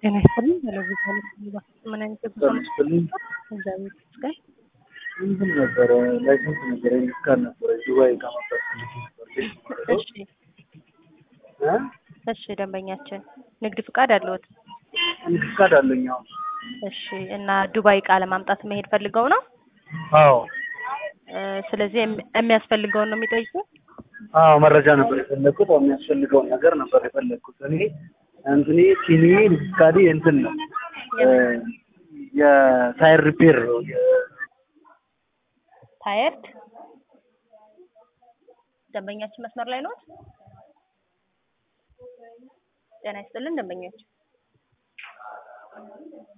ጤና ይስጥልኝ። ቴሌቪዥን ምን አይነት ጉዞ ነው? ይስጥልኝ። እግዚአብሔር ይመስገን። እንትን ነበረ ላይሰንስ ነበረ ይካል ነበረ ዱባይ ከመጣት እሺ እሺ፣ ደንበኛችን ንግድ ፍቃድ አለዎት? ንግድ ፍቃድ አለኝ። አዎ እሺ። እና ዱባይ እቃ ለማምጣት መሄድ ፈልገው ነው? አዎ እ፣ ስለዚህ የሚ- የሚያስፈልገውን ነው የሚጠይቁ? አዎ መረጃ ነበር የፈለግኩት። አዎ የሚያስፈልገውን ነገር ነበር የፈለግኩት። እኔ እንትኔ ቲኒ ንግድ ፍቃዴ እንትን ነው እ፣ የታይር ሪፔር ነው የ- ታየርድ ደንበኛችን መስመር ላይ ነዎት? ጤና ይስጥልን ደንበኛችን